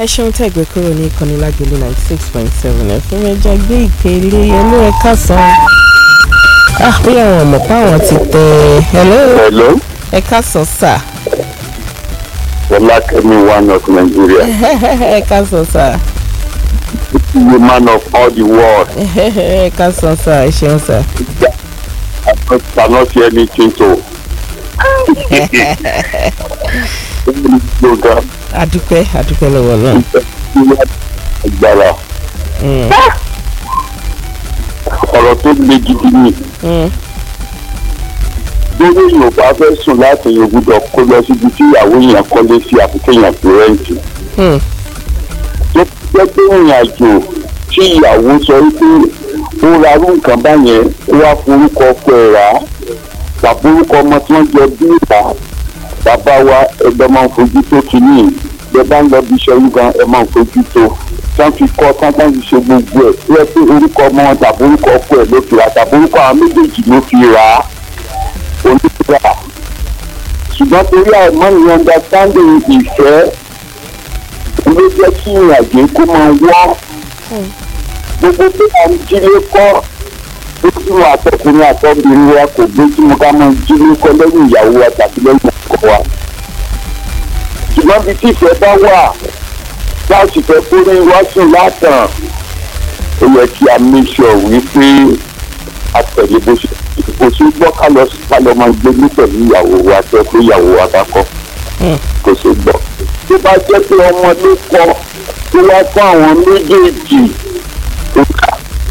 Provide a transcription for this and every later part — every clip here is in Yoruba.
ẹ ṣeun tẹ́ gbé kúrò ní ìkànnì lágbèlú ninety six point seven ẹ fún ẹja gbé ìpè ilé ẹlú ẹ kásán ah bí àwọn ọmọ páwọn ti tẹ hello Hello, ẹ kásán sà Olakemi, one of Nigeria, ẹ kásán sà the man of all the world. ẹ kásán sà ẹ ṣeun sà. I cannot see anything to. Program adúpẹ́ adúpẹ́ lọ́wọ́ náà. agbára. Mm, Ọ̀rọ̀ tó le gidi ni. mm, Lórí Yorùbá fẹ́ sùn láti yóò gbúdọ̀ kó lọ síbi tí ìyàwó yẹn kọ́lé sí àfikẹ́yàn fi rẹ́ǹtì. mm, tó jẹ́ pé ìrìn àjò tí ìyàwó sọ wípé ó ra irú nǹkan báyẹn ó wá forúkọ ọkọ ẹ̀ rà á tàbí orúkọ ọmọ tí wọ́n jẹ bí ìta bàbá wa ẹgbẹ́ máa ń fojú tó kínní ẹ bá ń lọ bí iṣẹ́ yín gan ẹ máa ń fojú tó tán fi kọ́ tán tán fi ṣe gbogbo ẹ̀ tó yẹ pé orúkọ ọmọ wọn tàbí orúkọ ọkọ ẹ̀ ló fi rà tàbí orúkọ àwọn méjèèjì ló fi rà á onígbà ṣùgbọ́n torí àìmọ́ ní understanding ìfẹ́ ló jẹ́ kí ìrìnàjò kó máa wọ́ gbogbo pé à ń jílé kọ́ lójú àtọkùnrin àtọbìnrin wa kò gbójúmọ́ ká máa jílé kọ́ lẹ́yìn ìyàwó wa tàbí lẹ́yìn ọkọ wa ṣùgbọ́n bí tí ìfẹ́ bá wà láti fẹ́ kó ní wá sùn látàn ó yẹ kí a make sure wípé a tẹ̀lé bó ṣe kò sí gbọ́ ká lọ ká lọ máa gbé ní pẹ̀lú ìyàwó wa tẹ́ pé ìyàwó wa bá kọ́ kò sí gbọ́ tó bá jẹ́ pé ọmọ ló kọ́ tó wá fún àwọn méjèèjì tó kà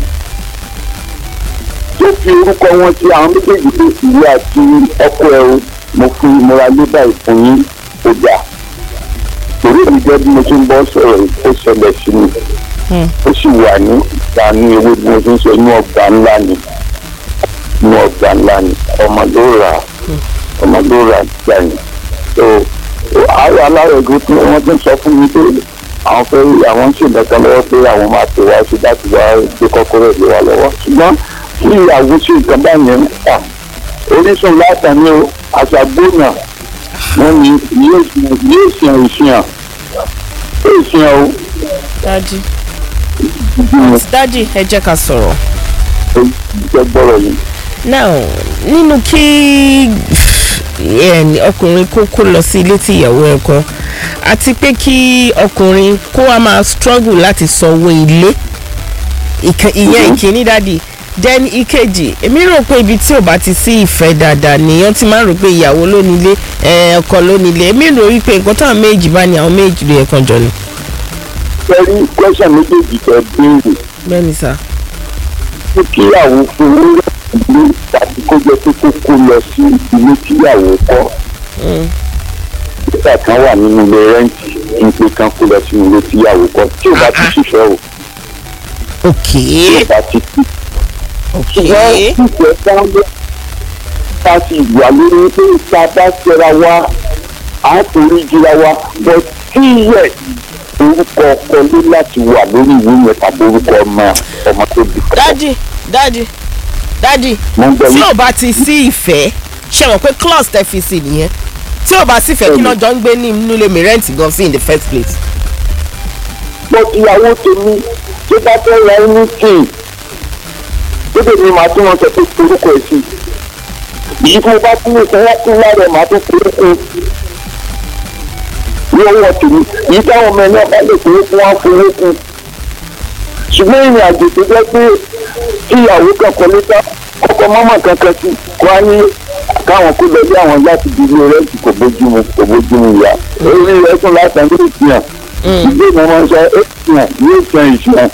tó fi orúkọ wọn sí àwọn méjèèjì tó sì rí àti ọkọ ẹ o mo fi ìmúra lébà ìfún yín ó dà torí mi jẹ́ bí mo ṣe ń bọ́ sọ̀rọ̀ yìí, ó ṣẹlẹ̀ sí mi ó sì wà ní ìdánú ewé bí mo ṣe ń sọ inú ọgbà ńlá ni inú ọgbà ńlá ni ọmọ ló rà á ọmọ ló rà á gbà yín so àwọn alárègùn tí wọ́n ti ń sọ fún mi pé àwọn fẹ́ àwọn ń ṣèǹdẹ̀kan lọ́wọ́ pé àwọn máa pè wá sí láti wá gbé kọ́kọ́rọ́ ìlú wa lọ́wọ́ ṣùgbọ́n tí ìyàwó sí nǹkan báyẹn ń fà orísun látàn ní àṣàgbónà wọn ni yóò ṣàn ìṣàn yóò ṣàn o dájú dájú ẹ jẹ́ ká sọ̀rọ̀. jẹ́ gbọ́rọ̀ yìí. now nínú kí ẹn, ọkùnrin kó kó lọ sí ilé tí ìyàwó ẹ̀ kọ́ àti pé kí ọkùnrin kó wá máa struggle láti sanwó ilé ìkan- ìyẹn ìkíní dádì then ìkejì èmi rò pé ibi tí ò bá ti sí ìfẹ́ dáadáa nìyẹn ti máa ń rò pé ìyàwó ló nílé ẹ, ọkọ ló nílé èmi rò wípé nǹkan táwọn méjì bá ní àwọn méjì ló yẹ kan jọ ni. sẹ́rí kwẹ́sàn méjèèjì tẹ béèrè bẹ́ẹ̀ni sá. pé kíyàwó fún ilé ìlú tàbí kó jẹ́ pé kó kó lọ sí ilé tíyàwó kọ́ nígbà kan wà nínú ilé rẹ́ǹtì ní pé kán kó lọ sínú ilé tíyàwó kọ́ tí ò bá ti ṣiṣẹ́ o ok tí ò bá ti kú. ok ṣùgbọ́n ìfẹ́ sáńdé ká sì wà lórí pé tá a bá ṣẹra wa á torí jura wa bọ́ tí yẹ orúkọ ọkọ lé láti wà lórí ìwé yẹn tàbí orúkọ ọmọ ọmọ tó bí kọ́. dádì dádì dádì mo ń gbọ́ tí yín. ò bá ti sí ìfẹ́ ṣe mọ̀ pé clause tẹ fi sí nìyẹn tí ò bá sí ìfẹ́ kí náà jọ ń gbé ní inú ilé mi rent gan sí in the first place. mo ti ìyàwó tèmi tó bá fẹ́ ra ẹni tì í dédé ni màá tún wọn sọ pé orúkọ ẹ̀ sí yìí tí mo bá tún lè fọwọ́ kún lára ẹ̀ màá tún forúkọ ní ọwọ́ tèmi yìí táwọn ọmọ ẹ̀ náà bá lè forúkọ wọn forúkọ ṣùgbọ́n ìrìn àjò tó jẹ́ pé tí ìyàwó kankan ló dá ọkọ mọ́mọ́ kankan sí kó á ní káwọn kó lọ bí àwọn láti di ilé rẹ́ǹtì kò bójú mu kò bójú mu yá orí rẹ̀ tún látàn ní ìfihàn ìgbé mi máa ń sọ ẹ ìfihàn yóò san ìfihàn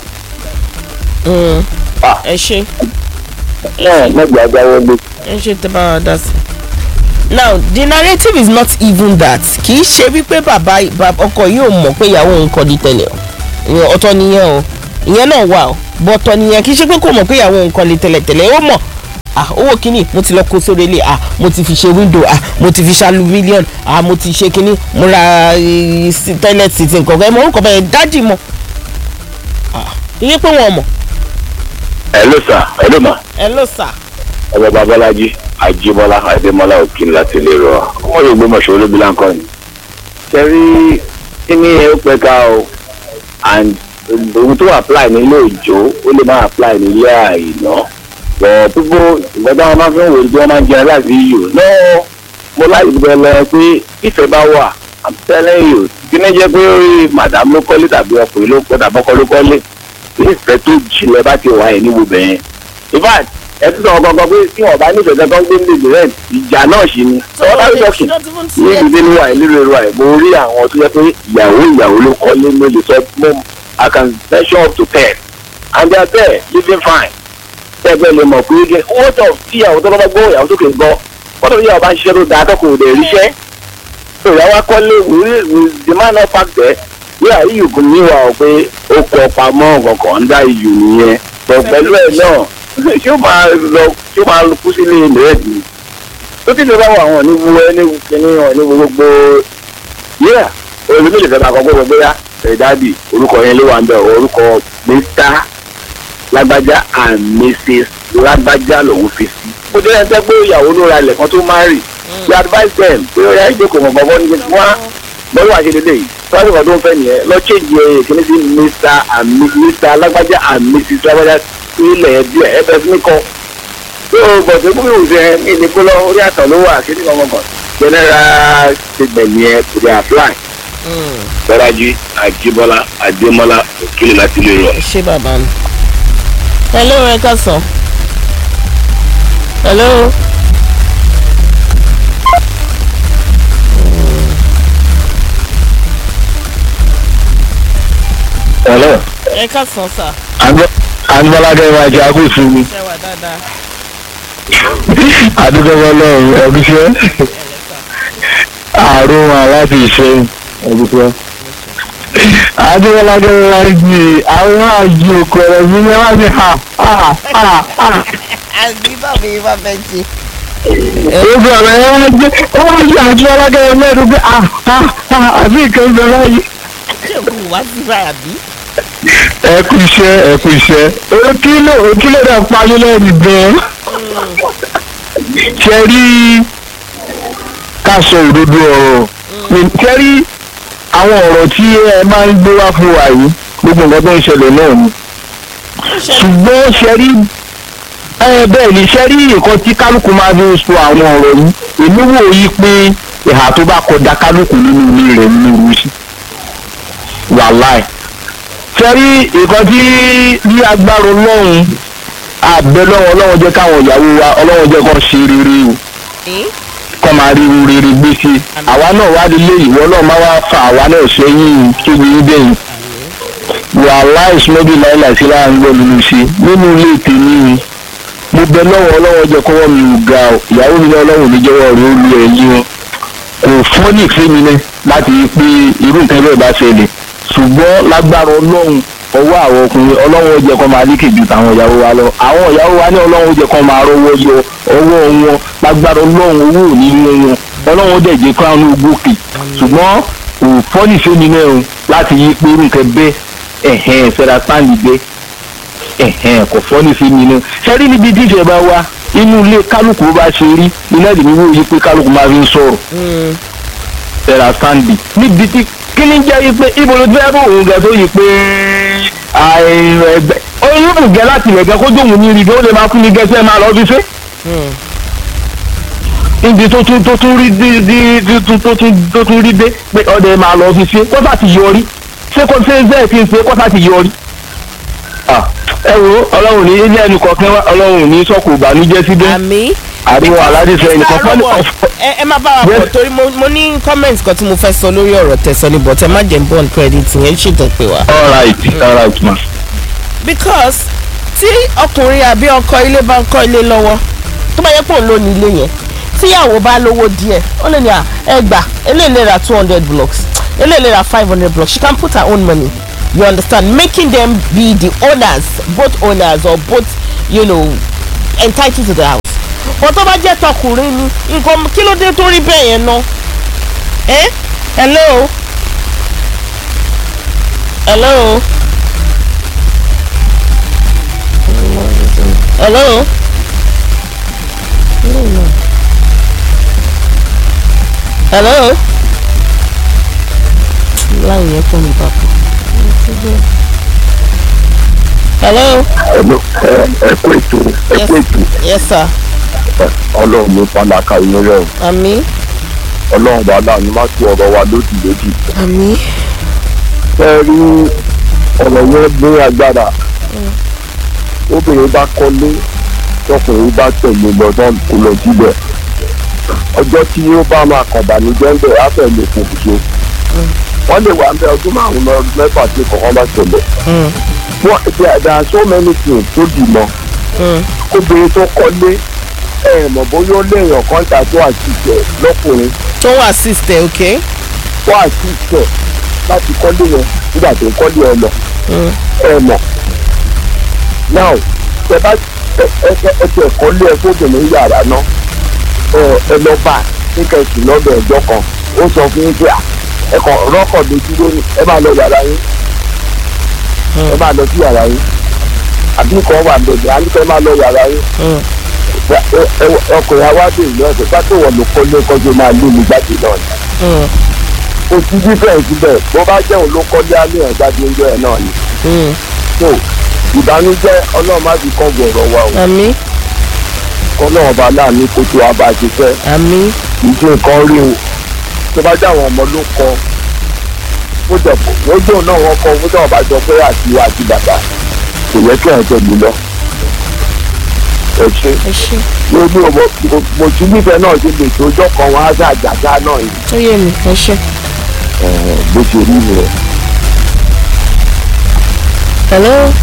ẹ ṣe náà mẹ́jọ adáwọ́ lé. ẹ ṣe tẹ bá wa dá sí. now the narrative is not even that kì í ṣe wípé bàbá bàbá- ọkọ yóò mọ̀ pé ìyàwó òun kọ́ di tẹ̀lé o ìyẹn ọ̀tọ̀ nìyẹn o ìyẹn náà wà o bọ̀ ọ̀tọ̀ nìyẹn kì í ṣe pé kò mọ̀ pé ìyàwó òun kọ́ di tẹ̀lé tẹ̀lé ó mọ̀ ah owó kínní mo ti lọ kó sórí ilé ah mo ti fi ṣe window ah mo ti fi ṣalu million ah mo ti ṣe kínní mo ra eh, sí- toilet seat nǹkan kan ẹ mọ orúkọ bẹ́ẹ̀ dájì mọ́ ah iye pé wọn mọ̀ hello sir hello ma ẹ ló sà ọba babalaji ajibola adémọlá òkìn láti lè rọ ọmọ yorùbá mọṣọ olóbi láǹkọ ni. sẹ́rí kíní ẹ ó pẹ́ ká o and ohun tó apply nílé òjò ó lè má apply nílé àìná but people ìgbà táwọn máa fi ń wòye bí wọ́n máa ń jẹun láti yò no mo láyé bẹ lọ pé ìfẹ́ bá wà i'm telling you kí ní jẹ́ pé orí madam ló kọ́lé tàbí ọkùnrin ló kọ́ tàbí ọkọ ló kọ́lé tí ìfẹ́ tó jìnlẹ̀ bá ti wà ẹ̀ níbo bẹ̀yẹn in fact ẹ tún sọ gangan pé tí wọn bá nífẹ̀ẹ́ kankan gbé nílé rẹ̀ ìjà náà ṣì ni ọwọ́ láti sọ́kì ní ìdílé níwà ẹ̀ nílùú ẹ̀rọ ẹ̀ mo rí àwọn tó yẹ pé ìyàwó ìyàwó ló kọ́lé mo lè sọ mo i can mention up to ten and they are there living fine tẹ́gbẹ́ lè mọ̀ pé owó tó tí ìyàwó tó bá gbọ́ ìyàwó tó kè ń gbọ́ wọ́n tó ìyàwó bá ń ṣiṣẹ́ tó dáa tó kò lè ríṣẹ́ ìyàwó akọ́lé with the man of fact there yíyà yìí kò ní wà ó pé ó kọ pamọ́ kankan ń dá iyù nìyẹn bọ̀ pẹ̀lú ẹ̀ náà ṣé ó máa lọ ṣé ó máa kú sílé ìrẹ́ẹ̀dì tó ti lè bá wà wọn ní wúwẹ́ ní kíní wọn ní gbogbo yíyà olùmí lè fẹ́ máa kọ́ gbogbo bóyá ẹ̀ dáàbì orúkọ yẹn ló wà ń bẹ̀ orúkọ mr lágbájá and mrs lágbájá lòún fi sí. ó jẹ́ ẹni tẹ́ pé ìyàwó ló ra ilẹ̀ kan tó máa rì we advise them pé ó yá ìjókòó mọ̀ gbọ́gbọ́ ní gbogbo wa bọ́lú àṣẹ lélẹ̀ yìí tíwájú kan tó ń fẹ́ nìyẹn lọ change ẹ̀ kíní sí mr and mr lágbájá and mrs lágbájá ilẹ̀ ẹ̀ díẹ̀ ẹ̀ bẹ̀ fún mi kọ́. tó o bọ̀ tó kúrò ìwòsàn ní ìdíkó lọ orí àtọ̀ ló wà kí ni ọmọ kan general statement yẹn kò dé apply. Bọ́lájí Àjíbọ́lá Adémọ́lá Òkèlè láti ilé rọ̀. ṣé bàbá mi. hello ẹ káàsán. hello. Hello. ẹ káàsán sà. Anibọ́ládé wa jẹ́ akóso mi. ṣé wà dáadáa. Adúgbò ọlọ́run ẹ̀gúsẹ́. Àrùn aláti ìṣe ẹ̀gúsẹ́. Adúgbòládé wa jí àwọn àjò kọ̀rọ̀ mi ní wọ́n ti hà hà hà hà. àbí bàbá yìí bá fẹ́ jí. Ojú ọ̀rọ̀ yẹn wọ́n jẹ́ ó wọ́n jẹ́ Adúgbòládé wa mẹ́rin pé à à à àbí nǹkan ń bẹ báyìí. ṣé òkú wá sí báyà bí. Ẹ kú iṣẹ́ ẹ kú iṣẹ́. Òkìlò òkìlò náà parí lẹ́nu gan-an. ṣe rí ká sọ òdodo ọ̀rọ̀ ṣe rí àwọn ọ̀rọ̀ tí ẹ máa ń gbé wá fún wa yìí gbogbo nǹkan tó ń ṣẹlẹ̀ náà ni ṣùgbọ́n ṣe rí ẹ bẹ́ẹ̀ ni ṣe rí nǹkan tí kálukú máa fi ń sọ àwọn ọ̀rọ̀ yìí èmi wò yí pé ìhà tó bá kọjá kálukú nínú ilé rẹ̀ nínú ìlú sí wàláì ṣe rí nǹkan tí ní agbára ọlọ́run àbẹ lọ́wọ́ ọlọ́wọ́ jẹ́ káwọn ìyàwó wa ọlọ́wọ́ jẹ́ kó ṣe rere o kọ́ máa rí rere gbé sí i àwa náà wá nílé ìwọ náà máa wá fa àwa náà sẹ́yìn tóbi níbẹ̀yìn wàhálà ìsúnmọ́bí láìla sí láàrin gbọ́ nínú ṣe nínú ilé tèmi ni mo bẹ lọ́wọ́ ọlọ́wọ́ jẹ́ kọ́wọ́ mi ò ga o ìyàwó mi náà ọlọ́wọ́ níjẹ́wọ́ rẹ̀ ó lu ẹ̀yìn wọn kò fọ́nì fẹ́mi náà láti rí pé irú nǹkan bẹ́ẹ̀ bá ṣẹlẹ̀ ṣùgbọ́n lágbára ọlọ́run ọwọ́ àwọn ọkùnrin ọlọ́run ó jẹ́ kó máa lékè ju tàwọn ìyàwó wa lọ àwọn ìyàwó wa ní ọlọ́run ó jẹ́ kó máa rọwọ́ yọ ọwọ́ wọn lágbára ọlọ́run owó ò ní mú wọn ọlọ́run ó dẹ̀ jẹ́ kó àwọn gòkè ṣùgbọ́n kò fọ́nì sómi náà o láti yí pé nǹkan bẹ́ ẹ̀hẹ́n fẹ́ra sáǹdì bẹ́ ẹ̀hẹ́n kò fọ́nì sómi náà sẹ́rí níbi díjẹ bá wá inú ilé kálukú bá ṣe rí iná ìdìbò wò yí pé kálukú máa fi ń sọ̀rọ̀ fẹ́ra sáǹdì níbi tí kí ni jẹ́ yí pé ibo ló fẹ́ bò òun gẹ̀ tó yí pé ẹgbẹ́ oyún gẹ́ láti ẹ̀gẹ́ kó dóhùn ní ibi ó lè máa fún mi gẹ́sẹ́ máa lọ fi ṣe. níbi tó tún tó tún rí dé tó tún tó tún rí dé pé ọdẹ máa lọ fi ṣe kọ́sà ti yọrí ṣé kó ṣe bẹ́ẹ̀ ti ń ṣe kọ́sà ti yọrí. ẹ wo ọlọ́run ní ilé ẹnu kọ̀ọ̀kan wá ọlọ́run ní sọ́kù ìbànújẹ́ síbẹ̀ àmì. àríwá aládìsẹ́ ẹnìkan fọ́nì ọ̀fọ́. ẹ ẹ má bá wa pọ̀ torí mo mo ní comment kan tí mo fẹ́ sọ lórí ọ̀rọ̀ tẹ̀sán ni but ẹ má jẹ́ bond credit yẹn ṣètò pé wá. all right all right ma. because tí ọkùnrin àbí ọkọ ilé bá ń kọ́ ilé lọ́wọ́ tó bá yẹ pé òun ló ní ilé yẹn tíyàwó bá lówó díẹ̀ ó lè ní à ẹ gbà eléyìí lè ra two hundred blocks eléyìí lè ra five hundred blocks she can put her own money you understand making them be the owners both owners or both you know entitled to the house but tó bá jẹ́ tọkùnrin ni nǹkan kí ló dé tó rí bẹ́ẹ̀ yẹn ná ẹ hello hello. hello. hello. láì yẹn kọ́ mi papọ̀. hello. ẹ̀lọ́ ẹ kú ètò ẹ yes kú ètò yes sir ọlọ́run ló pàlàkà yín rẹ̀ o àmì ọlọ́run bá láàánú má tú ọ̀rọ̀ wa lódì lódì. àmì ẹ rí ọ̀rọ̀ yẹn ní agbára obìnrin bá kọ́lé tọkùnrin bá tẹ̀lé lọ náà kó lọ síbẹ̀ ọjọ́ tí ó bá máa kàn bànújẹ́ ń bẹ̀ á fẹ́ lè fò so wọ́n lè wà ń bẹ ọdún márùn-ún lọ mẹ́fà tí kọ̀ọ̀kan bá ṣẹlẹ̀ wọ́n there there are so many things tó dì mọ́ obìnrin tó kọ́lé ẹ̀ mọ̀ bóyá ó léèyàn kan tà tó àṣìṣe lọ́kùnrin tó wà sister okay. wọ́n àṣìṣe láti kọ́lé yẹn nígbà tó ń kọ́lé ẹ lọ ẹ mọ̀ now ẹ bá ẹ ẹ ẹ tẹ kọ́lé ẹ fóbìnrin yàrá náà ẹ ẹ lọ bá ní kẹsì lọ́dọ̀ ẹjọ́ kan ó sọ fún yín pé à ẹ kàn rọ́kọ̀ lójú lónìí ẹ máa lọ yàrá yín ẹ máa lọ sí yàrá yín àbí kan wà bẹ̀rẹ̀ àníkẹ́ máa lọ yàrá yín ẹ- ẹ- ẹ- ọkùnrin awádìí ìlú ọ̀sẹ̀ pátó wọ̀ ló kọ́lé kọ́jú máa lé mi jáde náà ni kò sí dífẹ̀ǹsì bẹ́ẹ̀ bó bá jẹun ló kọ́lé alẹ́ ẹ̀ jáde ń jọ ẹ̀ náà ni so ìbànújẹ́ ọlọ́run má fi kọ́ gbọ̀rọ̀ wa o àmì kọ́lọ́run bá láàánú kó tó wa bá a ti fẹ́ àmì ìṣe nǹkan rí o tó bá jẹ́ àwọn ọmọ ló kọ ó jẹ ó jẹ́ òun náà wọ́n kọ ó jẹ́ ọba jọ pé àti àti bàbá kò yẹ kí ẹ̀ tẹ̀lé lọ ẹ ṣe ẹ ṣe mo ní ọmọ mo ti nífẹ̀ẹ́ náà ṣe lè tó ọjọ́ kan wọn á ṣe àjàgá náà yìí ó yé mi ẹ ṣe. ẹ̀, bó ṣe rí rẹ̀. hello.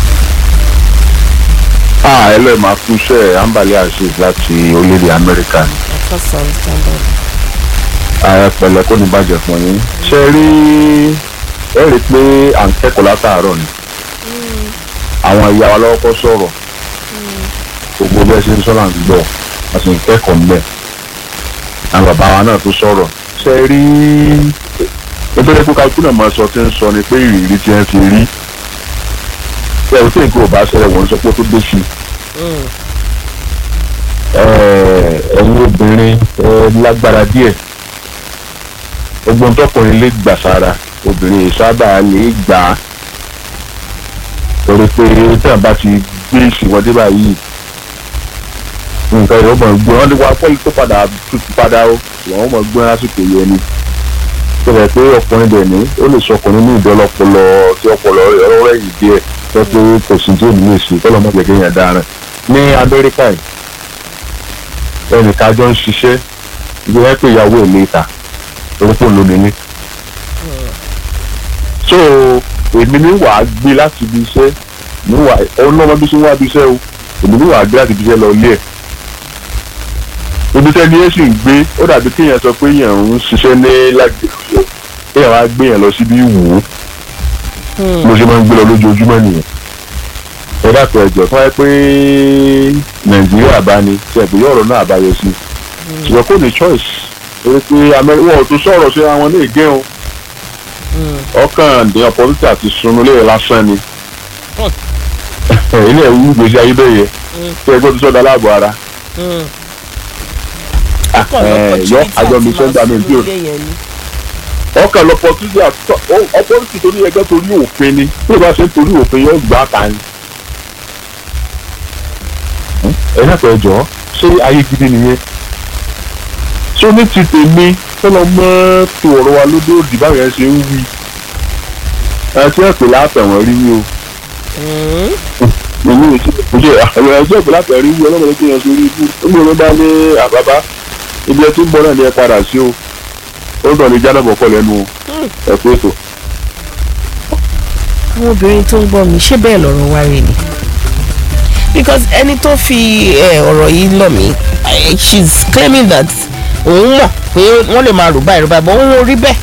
ah ẹ lọ́ọ́ máa kú iṣẹ́ ambali azeez láti orílẹ̀-èdè amẹ́ríkà ni Akasa standard. ààrẹ pẹ̀lẹ́ kò ní bàjẹ́ fún yín ṣe rí ẹ rí i pé à ń kẹ́kọ̀ọ́ látàárọ̀ ni àwọn ìyá wa lọ́wọ́ kọ́ sọ̀rọ̀ gbogbo bí ẹ ṣe ń sọ̀rọ̀ à ń gbọ́ a sì ń kẹ́kọ̀ọ́ ńbẹ̀ àwọn bàbá wa náà tó sọ̀rọ̀ ṣe rí nítorí pé kálukú náà máa sọ tí ń sọ ni pé ìrírí tí wọ́n ti rí ẹ̀rù tí nǹkan ò bá ṣẹlẹ̀ wọ́n sọ pé ó tó dé sí i ẹ̀yin obìnrin ẹ lágbára díẹ̀ ogbon tọkùnrin lè gbà sára obìnrin yìí sábà lè gbà á torí pé tí wọn bá ti gbé ìsìnwọ́dé báyìí nǹkan ìrọ̀ mọ̀ gbé wọn ní wàá pọ́lì tó padà tutù padà ó wọn mọ̀ gbé lásìkò yẹn ni tó rẹ̀ pé ọkùnrin dẹ̀ ní ó lè sọkùnrin ní ìdọ́lọ́pọlọ tí ọpọlọ rẹ̀ ọ̀rọ̀ yìí díẹ̀ tó pé kò sí tí ò ní lè ṣe kọ́lọ́ mọ̀ gbẹ̀gẹ́ yẹn dára ní amẹ́ríkà yìí ẹnìkan jọ ń ṣiṣẹ́ ibi wọ́n pè ìyàwó ẹ̀ léta orúkọ ló ní ní. so èmi ní wàá gbé láti ibi iṣẹ́ ní wàá ọ̀nà ọmọ bí ṣe ń wá ibi iṣẹ́ o èmi ní wàá gbé láti ibi iṣẹ́ lọ ilé ẹ̀. ibi tẹ́ni ẹ̀ sì ń gbé ó dàbí kéèyàn sọ pé èèyàn ń ṣiṣẹ́ ní lágbègbè kéèyàn wá gbé yẹn lọ síbi ìwò mo ṣe máa ń gbé lọ lójoojúmọ́ nìyẹn ẹ dákun ẹjọ fún ẹ pé nàìjíríà bá ní tí ẹgbẹ yọrọ náà àbáyọ sí ṣùgbọ́n kò ní choice torí pé amẹ́ríkà tó sọ̀rọ̀ sí àwọn ní ìgé o ọkàn ní ọ̀pọ̀lọpọ̀ àti sunu lé lásán ni ilé ẹ̀wù gbèsè ayé bẹ́ẹ̀ yẹ tí ẹgbẹ́ tó sọ̀dọ̀ aláàbọ̀ ara yọ àjọ mi sẹ́ńtà mi bí o ọkàn lọ́pọ̀tùtù ọpọ́lùtù torí ẹgbẹ́ torí òfin ni bí o bá ṣe ń torí òfin yóò gbà ká ni ẹ dákọ̀ ẹ jọ̀ọ́ ṣé ayé gidi nìyẹn ṣé ní ti tèmi tọ́lọ mọ́ tó ọ̀rọ̀ wa lódò òdì báyọ̀ ẹ ṣe ń wí ẹ ti ẹ̀ pè látẹ̀wọ̀n rí wí o èmi ò ṣe ṣe àwọn ẹjọ́ ìpè látẹ̀wọ̀n rí wí ọlọ́mọdé kí yẹn sórí ibú nígbà tó bá ní àbábá ibi ẹ ti ń bọ̀ náà ni ẹ padà sí o ó dọ̀ ní jádàbọ̀ pọ̀ lẹ́nu o ẹ pé ètò. àwọn obìnrin tó ń gbọ́ mi ṣé bẹ́ẹ̀ lọ́rọ̀ wá rí ni because ẹni tó fi eh, ọ̀rọ̀ yìí lọ̀ mí eh, she's claiming that òun mọ̀ pé wọ́n lè máa rò báyìí rò báyìí but òun ò rí bẹ́ẹ̀.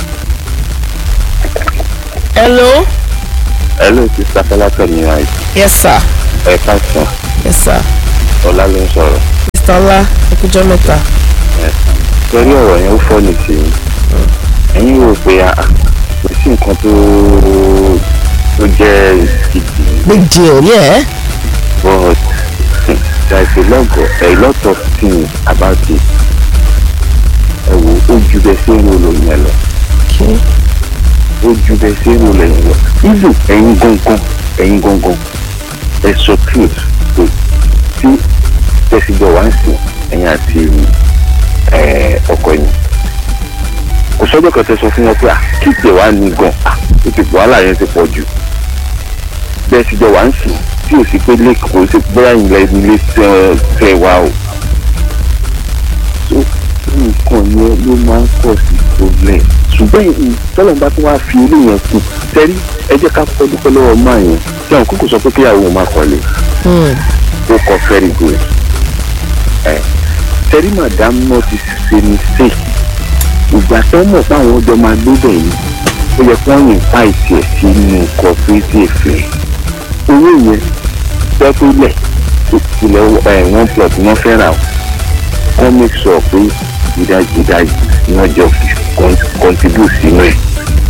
hello hello sista fọlákẹ́ ní àìsàn yes sir ẹ káàsán yes sir ọlá ló ń sọ̀rọ̀ mr ọlá ẹkújọ́ mẹ́ta torí ọ̀rọ̀ yẹn ó fọ́ ní sí i ẹ̀yin rò pé ah, kò sí nǹkan tó tó jẹ́ gidi big deal yeah. but there is a lot of a lot of things about it ẹ wo ó ju bẹ sí ìrò lóyún ẹ lọ okay. ó ju bẹ́ẹ̀ sí èrò lẹ́yìn lọ even ẹ̀yin gangan ẹ̀yin gangan ẹ sọ truth pé tí tẹ̀síjọ́ wá ń sìn ẹ̀yin àti ẹ̀, ọkọ yìí kò sọ́jọ́ kan tẹ sọ fún wọn pé ah kí ìpè wá ní gan ah ó ti wàhálà yẹn ti pọ̀ jù bẹ́ẹ̀ sì jọ wá ń sìn tí ò sí pé lẹ́kọ̀ọ́ kò sí bóyá ilẹ̀ ilé tẹ́ wá o tó nǹkan yẹn ló máa ń pọ̀ sí problem ṣùgbọ́n tọ́lọ̀ bá tún wá fi eléyẹn kù tẹ́rí ẹ jẹ́ ká kọ́ dúpẹ́ lọ́wọ́ máa yẹn tí àwọn kókò sọ pé kíyàwó òun máa kọ́lé ó kọ́ very good ẹ tẹ́rí madam náà ti ṣe mistake ìgbà tó mọ̀ pé àwọn ọjọ́ máa gbé bẹ̀ yìí ó yẹ kí wọ́n yìn pa ìtì ẹ̀ sínú cooperative rẹ̀ owó yẹn pẹ́pẹ́lẹ̀ ilẹ̀ ẹ̀ one plot wọ́n fẹ́ rà wọ́n make sure pé ìdajì ìdajì ni wọ́n jọ fi con- contribute sínú ẹ̀.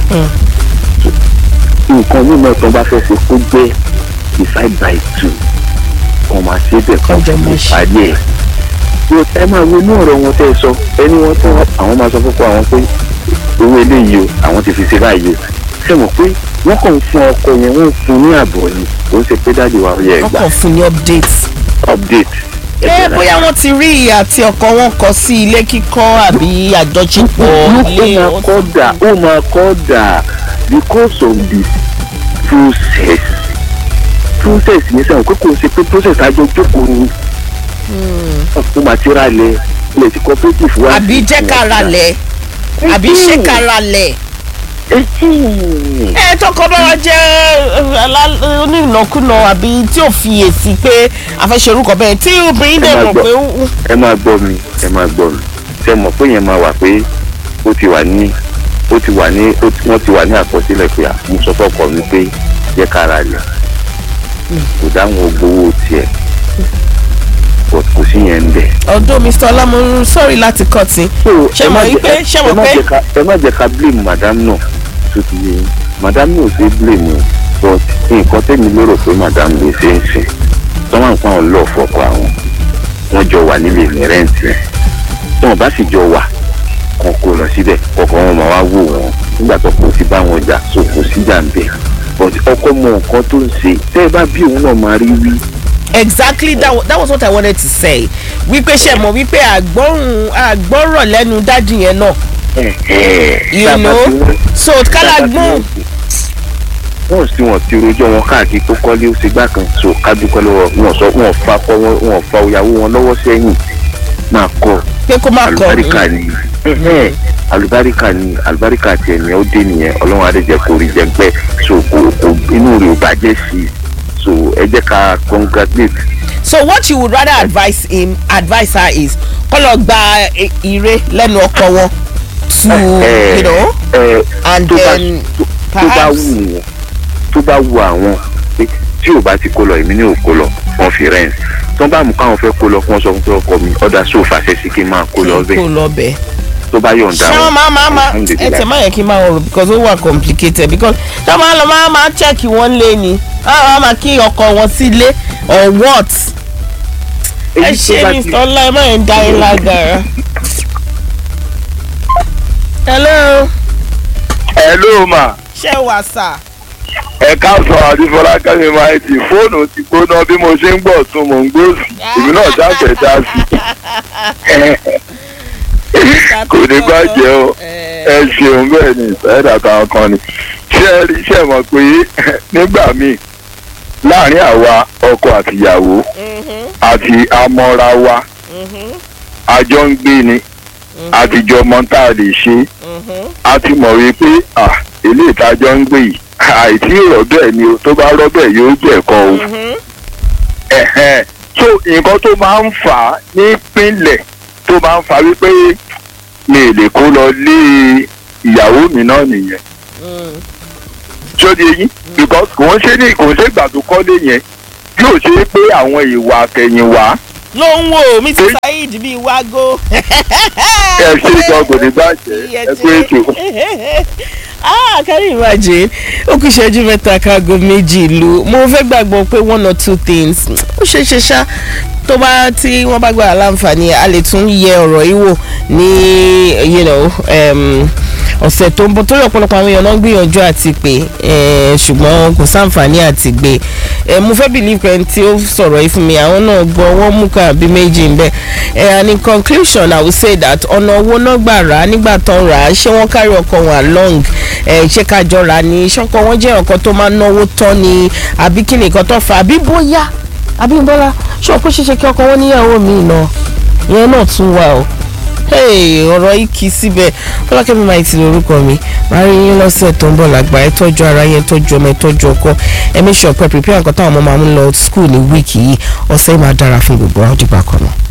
nǹkan mímọ́ tó bá fẹ́ ṣe kó jẹ́ divide by two kàn máa ṣe bẹ́ẹ̀ kan Kọjọ máa ṣe. parí ẹ̀. yóò ẹ máa wo inú ọ̀rọ̀ wọn tẹ́ ẹ sọ ẹni wọn tó àwọn máa sọ fọ́pọ́ àwọn pé owó eléyìí o àwọn ti fi ṣe báyìí o ṣe mọ̀ pé wọ́n kàn ń fún ọkọ yẹn wọ́n ń fún ní àbọ̀ ni kò ń ṣe pé dáàdi wa yẹ ẹ wọ́n gbà kàn fún ní update. update. ẹ bóyá wọ́n ti rí ìyá àti ọkọ wọn kọ sí ilé kíkọ́ àbí àjọṣepọ̀ ilé ó máa kọ́ dà ó máa kọ́ dà because of the process process yẹn sẹ́wọ̀n pé kò ṣe pé process àjọ jókòó ni ó máa ti ra lẹ̀ ilẹ̀ tí cooperative wá. àbí jẹ́ ká ra lẹ̀ àbí ṣé ká ra lẹ̀. ẹ tọkọ bá wa jẹ́ eh, alá- onínàkúnà àbí tí ò fi èsì pé àfẹsẹ̀ orúkọ bẹ́ẹ̀ tí obìnrin dẹ̀ Ẹ máa mọ̀ gbọ́. pé ó- ẹ máa gbọ́ mi ẹ máa gbọ́ mi ṣe mọ̀ pé yẹn máa wà pé ó ti wà ní ó ti wà ní ó ti- wọ́n ti wà ní àkọsílẹ̀ pé à mo sọ fọ́kọ mi pé jẹ́ ká ra lẹ̀ kò dáhùn ogbówó tiẹ̀ but kò sí yẹn ń bẹ̀. ọ̀dọ́ mr ọlámọrún sọ́ọ̀rì láti kọ́ tí ṣé ẹ má mọ̀ jẹ́- wípé ṣé ẹ mọ̀ má pé jẹ́ ká- ẹ má jẹ́ ká blame madam náà tó ti yé yín. madam náà ò ṣe é blame o but nǹkan tẹ́mi lérò pé madam lè ṣe ń sìn tọ́wọ́n nǹkan ọ̀ lọ́ọ̀ fọkọ àwọn wọ́n jọ wà nílé ní rẹ́ǹtì rẹ̀ tí wọ́n bá sì jọ wà kan kó lọ síbẹ̀ ọkọ wọn máa wá wò wọ́n nígbà tó kò sí bá wọn jà so kò sí jà ń bẹ̀ but ọkọ mọ nǹkan tó ń ṣe tẹ́ ẹ bá bí òun náà máa rí wí exactly that, wa- that was what i wanted to say wípé ṣe mọ̀ wípé àgbọ̀rùn àgbọ̀rọ̀ lẹ́nu dájú yẹn náà you Tá a bá know ti wọ́n- so kálá gbọ́n wọ́n sì wọ́n ti rojọ́ wọn káàkiri tó kọ́lé ó ṣe gbá kan so kájúkọ́ lọ́wọ́ wọn sọ wọn fa kọ́ wọn wọn fa ìyàwó wọn lọ́wọ́ sẹ́yìn máa kọ́ pé kó má kọ àlùbáríkà ni ẹ̀hẹ́n, àlùbáríkà ni àlùbáríkà tiẹ̀ ni ó dé nìyẹn ọlọ́run adéjẹ́ kò rí jẹgbẹ́ so kò kò inú rẹ̀ ò bàjẹ́ sí i so ẹ jẹ́ ká congratulate so what you would rather advise him advise her is kó lọ gba e- ire lẹ́nu ọkọ wọn to ẹ you know ẹ and tó bá then tó- tó bá perhaps wù wọ́n tó bá wù àwọn pé tí ò bá ti kó lọ èmi ní ò kó lọ wọn fi rent tó bá mú káwọn fẹ́ kó lọ fún ọ sọ fún pé ọkọ mi ọ̀dà sóòfà ṣe sí kí n máa kó lọ kó bẹ́ẹ̀ lọ bẹ́ẹ̀. tó bá yọ̀ǹda ṣé wọn máa máa máa ẹ alhamdulillah. tẹ má yẹ kí n máa rò because ó wà complicated because ṣé wọn máa lọ máa máa check wọn lé ni wọn máa máa kí ọkọ wọn sílé or what ẹ Èyí tó ṣe bá ní ti- ọlá ẹ má yẹn dá yín lágara. hello ẹ ló mà ṣé wà sà ẹ káàsán àdìfọlá kẹmi máa ti fóònù ti gbóná bí mo ṣe ń gbọ́ tún mò ń gbòòsì èmi náà ṣàfẹ́ dá sí kò ní bàjẹ́ o ẹ ṣeun bẹ́ẹ̀ ni ìfẹ́dà kan kan ni ṣé ẹ rí iṣẹ́ mọ̀ pé nígbà míì láàrin àwa ọkọ àtìyàwó àti amọ́ra wa àjọ ń gbé ni àtijọ́ mọ́ tá a lè ṣe a ti mọ̀ wípé ah ilé ìtajọ́ ń gbé yìí àìtí rọ̀ bẹ́ẹ̀ ni o tó bá rọ́ bẹ́ẹ̀ yóò jẹ̀kọ́ o ẹ̀hẹ́n so nǹkan tó máa ń fà á nípínlẹ̀ tó máa ń fà á wípé mi ì lè kó lọ lé ìyàwó mi náà nìyẹn ṣó di eyín because kò ń ṣe ní kò ń ṣe ìgbà tó kọ́lé yẹn yóò ṣe é pé àwọn ìwà àtẹ̀yìnwá ló ń wò mí ti saheed bíi wago. ẹ ṣe ìjọ kò ní bàjẹ́ ẹ pé ètò. ah can you imagine ó kù ìṣẹ́jú mẹ́ta kágo méjì ìlú mo fẹ́ gbàgbọ́ pé one or two things ó ṣe é ṣe ṣá tó bá tí wọ́n bá gbà láǹfààní a lè tún yẹ ọ̀rọ̀ yìí wò ní you know, um, ọ̀sẹ̀ tó ń bọ̀ torí ọ̀pọ̀lọpọ̀ àwọn èèyàn náà ń gbìyànjú àti pé eh, ṣùgbọ́n kò sáǹfààní àti gbé Eh, mo fẹ́ believe pé ẹni tí ó sọ̀rọ̀ yìí fún mi àwọn náà gbọ́ wọ́n mú kan àbí méjì ń bẹ̀ Eh, and in conclusion I will say that ọ̀nà owó náà gbà rà á nígbà tó ń rà á ṣé wọ́n kárí ọkọ̀ wọn along Eh, ṣé kájọ rà á ní ṣọ́kọ̀ wọn jẹ́ ọkọ̀ tó máa ń náwó tán ni àbí kí nìkan tó fà á àbí bóyá àbí bọ́lá ṣé ọkọ̀ ṣeṣe kí ọkọ̀ wọn níyàwó mi náà ìyẹn náà tún wà o hey ọ̀rọ̀ yìí kì í síbẹ̀ fọlákẹ́mi máa ti lórúkọ mi máa rí yín lọ́sẹ̀ tó ń bọ̀ lágbà ẹ tọ́jú ara yẹn tọ́jú ọmọ ẹ tọ́jú ọkọ ẹ make sure pé prepare nǹkan táwọn ọmọ máa ń lọ school ní wíìkì yìí ọ̀sẹ̀ yìí máa dára fún gbogbo àwọn dìgbà kan náà.